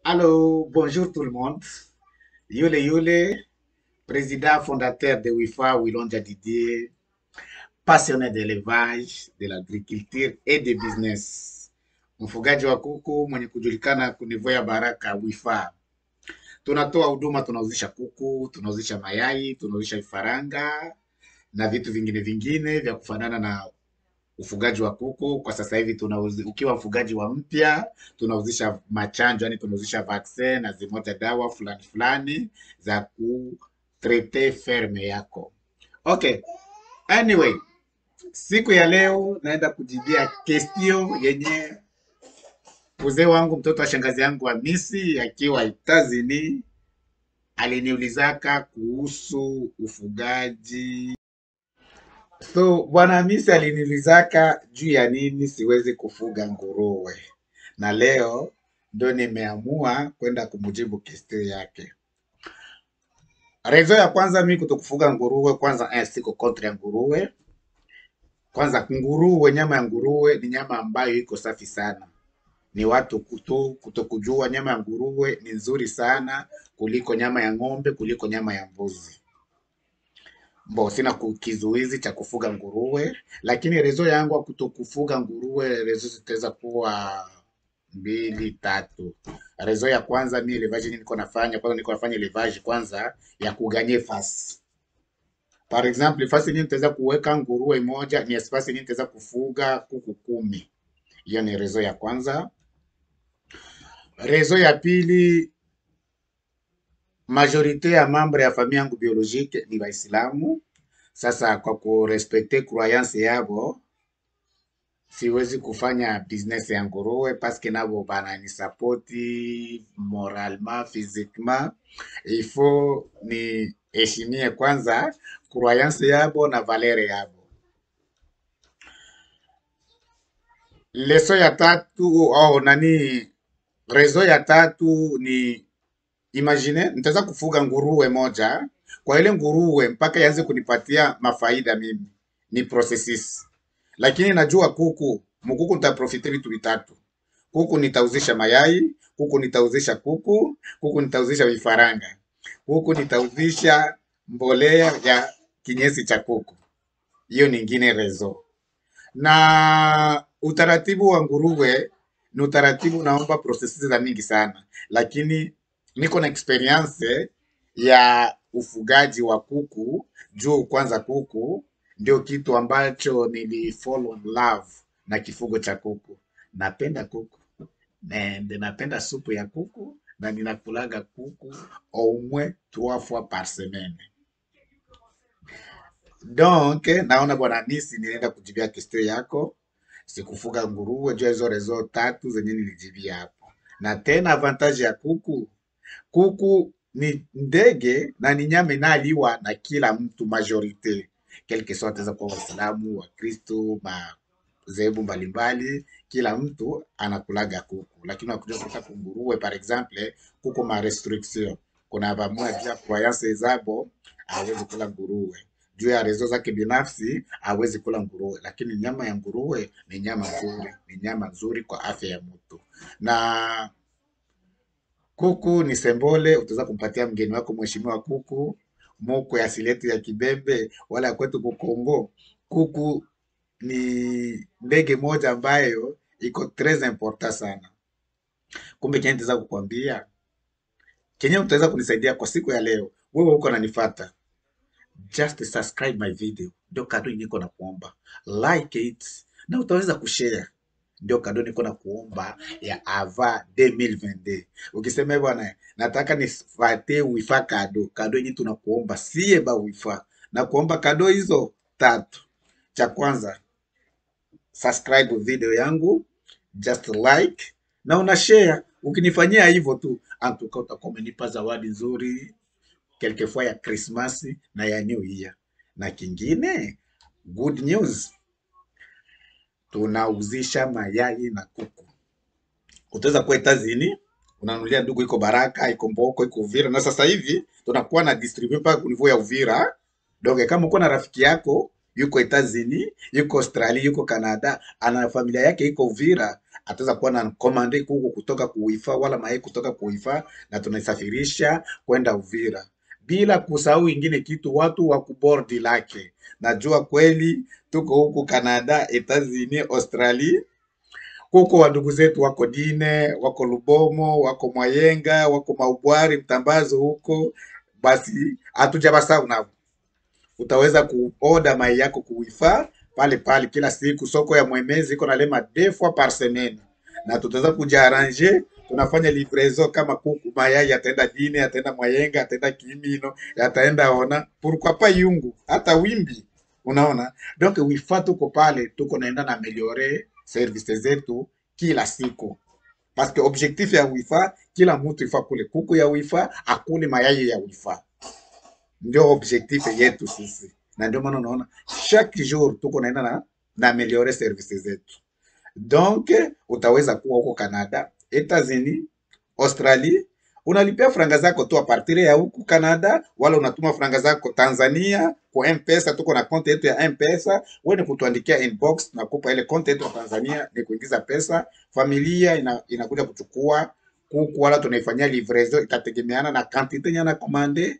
Allô, bonjour tout le monde. Yule Yule, président fondateur de WIFA, Wilonja Didier, passionné d'élevage, de l'agriculture et de business. Mfugaji wa kuku mwenye kujulikana kunivoya Baraka WIFA. Tunatoa huduma, tunauzisha kuku, tunauzisha mayai, tunauzisha vifaranga na vitu vingine vingine vya kufanana na ufugaji wa kuku. Kwa sasa hivi tunauzi, ukiwa mfugaji wa mpya tunauzisha machanjo, yani tunauzisha vaccine na zimoja dawa fulani fulani za kutrete ferme yako. Okay, anyway, siku ya leo naenda kujibia question yenye mzee wangu mtoto wa shangazi yangu Hamisi akiwa Itazini aliniulizaka kuhusu ufugaji So bwana Hamisi aliniulizaka juu ya nini siwezi kufuga nguruwe, na leo ndo nimeamua kwenda kumjibu kesti yake. Rezo ya kwanza mi kutokufuga nguruwe, kwanza eh, siko kontra ya nguruwe. Kwanza nguruwe, nyama ya nguruwe ni nyama ambayo iko safi sana. Ni watu kutu kutokujua nyama ya nguruwe ni nzuri sana kuliko nyama ya ng'ombe, kuliko nyama ya mbuzi. Bo, sina ku- kizuizi cha kufuga nguruwe, lakini rezo yangu ya kutokufuga nguruwe, rezo zitaweza kuwa mbili tatu. Rezo ya kwanza, mi elevage niko nafanya kwanza, niko nafanya elevage kwanza ya kuganye fasi. Par exemple, fasi nini nitaweza kuweka nguruwe moja, ni espasi nini nitaweza kufuga kuku kumi. Hiyo ni rezo ya kwanza. Rezo ya pili, majorite ya mambre ya familia yangu biologique ni Waislamu. Sasa kwa kurespekte croyance yabo siwezi kufanya business ya nguruwe paske nabo bananisapoti moralement physiquement ifo ni heshimie kwanza croyance yabo na valere yabo leso ya tatu au nani rezo ya tatu ni imagine nitaweza kufuga nguruwe moja kwa ile nguruwe mpaka ianze kunipatia mafaida mimi ni processes lakini najua kuku mkuku nitaprofite vitu vitatu kuku nitauzisha mayai kuku nitauzisha kuku kuku nitauzisha vifaranga kuku nitauzisha mbolea ya kinyesi cha kuku hiyo nyingine rezo na utaratibu wa nguruwe ni utaratibu unaomba processes za mingi sana, lakini niko na experience ya ufugaji wa kuku juu kwanza kuku ndio kitu ambacho nili fall in love na kifugo cha kuku. Napenda kuku and napenda supu ya kuku na ninakulaga kuku au moins trois fois par semaine. Donc naona bwana Nisi, nilienda kujibia kestio yako, sikufuga nguruwe juu ya hizo rezo tatu zenye nilijibia hapo. Na tena avantage ya kuku, kuku ni ndege na ni nyama inaliwa na kila mtu majorite, quelque soit ataweza kuwa Waislamu, Wakristo, madhehebu mbalimbali, kila mtu anakulaga kuku, lakini unakuja kuta nguruwe par exemple, kuko ma restriction, kuna vamua juu ya croyance zabo hawezi kula nguruwe juu ya rezo zake binafsi hawezi kula nguruwe, lakini nyama ya nguruwe ni nyama nzuri, ni nyama nzuri kwa afya ya mtu. Na kuku ni sembole, utaweza kumpatia mgeni wako mheshimiwa kuku moko ya asili yetu ya Kibembe wala ya kwetu Kukongo. Kuku ni ndege moja ambayo iko tres important sana. Kumbe kenye nitaweza kukwambia kenye utaweza kunisaidia kwa siku ya leo, wewe uko nanifata just subscribe my video, ndio kado niko na kuomba like it, na utaweza kushare, ndio kado niko na kuomba ya ava 2022. Ukisema "Eh bwana, nataka nifate wifa kado, kado yenye tunakuomba sie ba wifa, na kuomba kado hizo tatu. Cha kwanza subscribe video yangu, just like na una share. Ukinifanyia hivyo tu, antuka utakuwa umenipa zawadi nzuri quelquefois ya Christmas na ya New Year. Na kingine, good news, tunauzisha mayai na kuku. Utaweza kuwa Etazini, unanunulia ndugu, iko Baraka, iko Mboko, iko Uvira, na sasa hivi tunakuwa na distribute mpaka kunivou ya Uvira. Donc kama uko na rafiki yako yuko Etazini, yuko Australia, yuko Canada, ana familia yake iko Uvira, ataweza kuwa na komande kuku kutoka kuifa wala mayai kutoka kuifa, na tunaisafirisha kwenda Uvira, bila kusahau ingine kitu, watu wa kubordi lake. Najua kweli tuko huku Canada, Etats-Unis, Australie kuko wandugu zetu wako Dine, wako Lubomo, wako Mwayenga, wako Maubwari, Mtambazo huko, basi hatujabasahau nao. Utaweza kuoda mai yako kuifa pale pale kila siku. Soko ya Mwemezi iko nalema deux fois par semaine, na tutaweza kujiarrange, tunafanya livraison kama kuku mayai yataenda Dine, yataenda Mwayenga, yataenda Kimino, yataenda ona pourquoi pas Yungu, hata Wimbi, unaona. Donc wifa tuko pale, tuko naenda na ameliore service zetu kila siku parce que objectif ya wifa kila mtu ifa kule kuku ya wifa akule mayai ya wifa ndio objectif yetu sisi na ndio maana unaona chaque jour tuko naenda na, na ameliore service zetu donc utaweza kuwa huko Canada, Etats-Unis, Australie unalipia franga zako tu a partir ya huku Canada, wala unatuma franga zako Tanzania kwa M-Pesa. Tuko na konti yetu ya M-Pesa, wewe ni kutuandikia inbox, nakupa ile konti yetu ya Tanzania, ni kuingiza pesa, familia ina, inakuja kuchukua kuku, wala tunaifanyia livraison, itategemeana na quantité nyana commande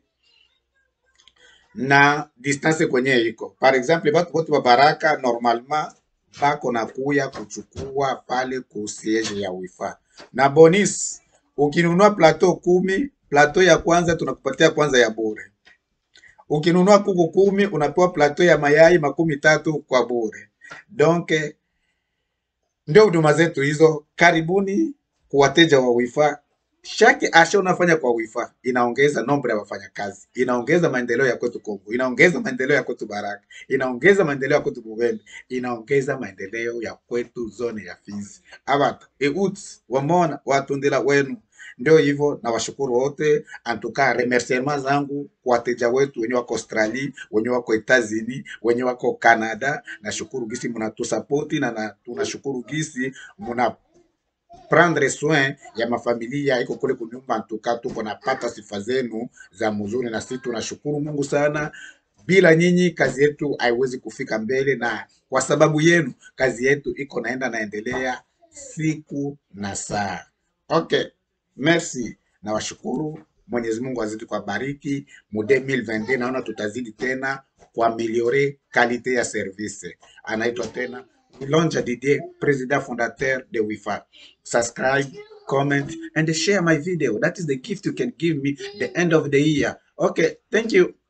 na distance kwenye iko. Par exemple, batu bote ba Baraka normalement bako na kuya kuchukua pale ku siege ya wifa na bonus. Ukinunua plateau kumi, plateau ya kwanza tunakupatia kwanza ya bure. Ukinunua kuku kumi unapewa plateau ya mayai makumi tatu kwa bure. Donc ndio huduma zetu hizo. Karibuni kwa wateja wa wifa. Shaki asha unafanya kwa wifa inaongeza nombre ya wafanyakazi, inaongeza maendeleo ya kwetu Kongo, inaongeza maendeleo ya kwetu Baraka, inaongeza maendeleo ya kwetu Bugende, inaongeza maendeleo ya kwetu zone ya Fizi. Abata euts wamona watundila wenu ndio hivyo, na washukuru wote antuka. Remerciement zangu kwa wateja wetu wenye wako Australie, wenye wako Etats-Unis, wenye wako Canada. Nashukuru gisi mnatusapoti na, na tunashukuru gisi muna prendre soin ya mafamilia iko kule kunyumba. Antuka tuko napata sifa zenu za mzuri, na sisi tunashukuru Mungu sana. Bila nyinyi kazi yetu haiwezi kufika mbele, na kwa sababu yenu kazi yetu iko naenda naendelea siku na saa. Okay, merci, nawashukuru. Mwenyezi Mungu azidi kuwabariki mu 2022 naona tutazidi tena kuameliore kalite ya service. Anaitwa tena Ilonja Didier, president fondateur de WIFA. Subscribe, comment and share my video. That is the gift you can give me the end of the year. Okay, thank you.